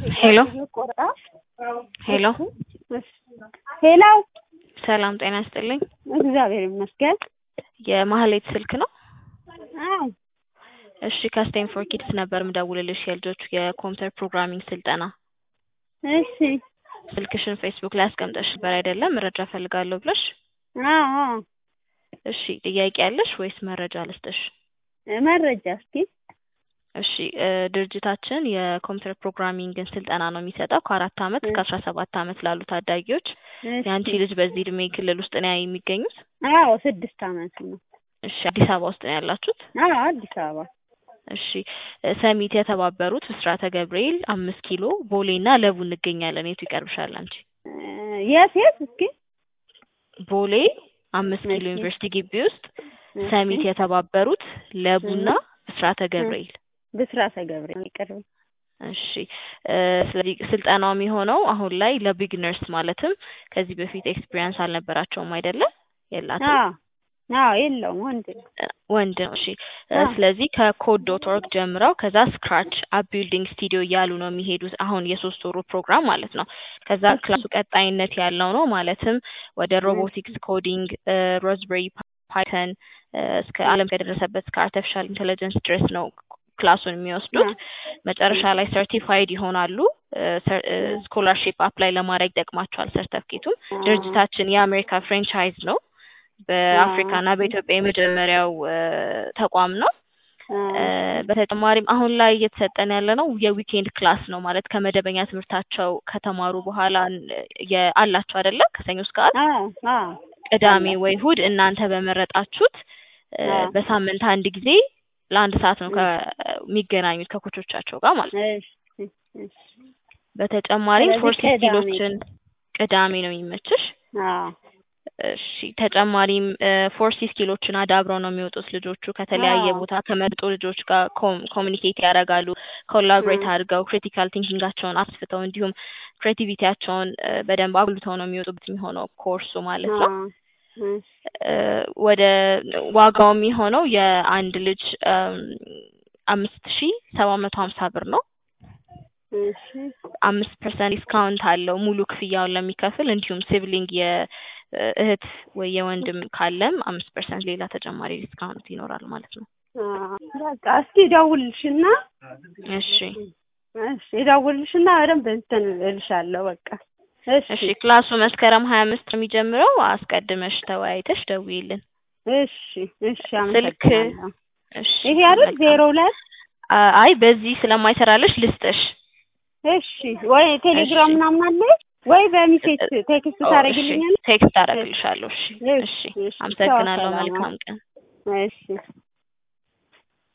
ሄሎ ሄሎ ሄሎ ሰላም ጤና ይስጥልኝ። እግዚአብሔር ይመስገን። የማህሌት ስልክ ነው? አዎ እሺ ከስቴም ፎር ኪድስ ነበር ምደውልልሽ የልጆች የኮምፒውተር ፕሮግራሚንግ ስልጠና። እሺ ስልክሽን ፌስቡክ ላይ አስቀምጠሽ ነበር አይደለም? መረጃ ፈልጋለሁ ብለሽ። አዎ አዎ እሺ ጥያቄ ያለሽ ወይስ መረጃ ልስጥሽ? መረጃ እስኪ እሺ እ ድርጅታችን የኮምፒውተር ፕሮግራሚንግን ስልጠና ነው የሚሰጠው ከአራት አመት እስከ አስራ ሰባት አመት ላሉ ታዳጊዎች። የአንቺ ልጅ በዚህ እድሜ ክልል ውስጥ ነው የሚገኙት? አዎ ስድስት አመት ነው። እሺ አዲስ አበባ ውስጥ ነው ያላችሁት? አዎ አዲስ አበባ እሺ እ ሰሚት የተባበሩት ብስራተ ገብርኤል አምስት ኪሎ ቦሌ እና ለቡ እንገኛለን። የቱ ይቀርብሻል አንቺ? እ የት የት እስኪ ቦሌ አምስት ኪሎ እሺ። ዩኒቨርሲቲ ግቢ ውስጥ ሰሚት የተባበሩት ለቡና ብስራተ ገብርኤል ብስራተ ገብርኤል ይቀርብ እሺ እ ስለዚህ ስልጠናው የሚሆነው አሁን ላይ ለቢግነርስ ማለትም ከዚህ በፊት ኤክስፒሪየንስ አልነበራቸውም አይደለም? የላትም አዎ አዎ የለውም ወንድ ነው። እ ወንድ ነው። እሺ እ አዎ። ስለዚህ ከኮድ ዶት ኦርግ ጀምረው ከዛ ስክራች አፕ ቢልዲንግ ስቱዲዮ እያሉ ነው የሚሄዱት አሁን የሶስት ወሩ ፕሮግራም ማለት ነው። ከዛ እሺ። ክላሱ ቀጣይነት ያለው ነው ማለትም ወደ ሮቦቲክስ ኮዲንግ እ ሮዝቤሪ ፓይተን እ እስከ ዓለም ከደረሰበት እስከ አርቲፊሻል ኢንቴሊጀንስ ድረስ ነው ክላሱን የሚወስዱት። መጨረሻ ላይ ሰርቲፋይድ ይሆናሉ። ስኮላርሺፕ አፕላይ ለማድረግ ይጠቅማቸዋል ሰርተፍኬቱም። ድርጅታችን የአሜሪካ ፍሬንቻይዝ ነው። በአፍሪካ እና በኢትዮጵያ የመጀመሪያው እ ተቋም ነው። እ በተጨማሪም አሁን ላይ እየተሰጠን ያለ ነው የዊኬንድ ክላስ ነው ማለት ከመደበኛ ትምህርታቸው ከተማሩ በኋላ የ አላቸው አይደለ ከሰኞ እስከ ዓርብ አዎ አዎ ቅዳሜ ወይ እሁድ እናንተ በመረጣችሁት እ አዎ። በሳምንት አንድ ጊዜ ለአንድ ሰዓት ነው ከሚገናኙት ከኮቾቻቸው ጋር ማለት ነው። እሺ እሺ በተጨማሪም ስለዚህ ፎርስ ቅዳሜ። ስኪሎችን ቅዳሜ ነው የሚመችሽ? አዎ እሺ ተጨማሪም ፎርሲ ስኪሎችን አዳብረው ነው የሚወጡት ልጆቹ ከተለያየ አዎ። ቦታ ከመጡ ልጆች ጋር ኮሚኒኬት ያደርጋሉ። ኮላቦሬት እ አድርገው ክሪቲካል ቲንኪንጋቸውን አስፍተው እንዲሁም ክሬቲቪቲያቸውን እ በደንብ አጉልተው ነው የሚወጡበት የሚሆነው ኮርሱ ማለት ነው። አዎ እሺ እ ወደ ዋጋው የሚሆነው የአንድ ልጅ እም አምስት ሺ ሰባት መቶ ሀምሳ ብር ነው። እሺ አምስት ፐርሰንት ዲስካውንት አለው ሙሉ ክፍያውን ለሚከፍል እንዲሁም ሲብሊንግ የእህት ወይ የወንድም ካለም አምስት ፐርሰንት ሌላ ተጨማሪ ዲስካውንት ይኖራል ማለት ነው። አዎ በቃ እስኪ እደውልልሽና እሺ እሺ እደውልልሽና በደንብ እንትን እልሻለሁ በቃ እሺ እሺ ክላሱ መስከረም ሀያ አምስት ነው የሚጀምረው። አስቀድመሽ ተወያይተሽ ደውዪልን። እሺ እሺ ስልክ አመሰግናለሁ። እሺ ይሄ አይደል መልካም። ዜሮ ሁለት አ- አይ በዚህ ስለማይሰራልሽ ልስጥሽ። እሺ ወይ ቴሌግራም እሺ። ምናምን አለ ወይ በሚሴጅ ቴክስት ኦ፣ እሺ ታደርጊልኛለሽ? ቴክስት አደርግልሻለሁ። እሺ እሺ እሺ እሺ ቻው አመሰግናለሁ። ሰላም መልካም ቀን። እሺ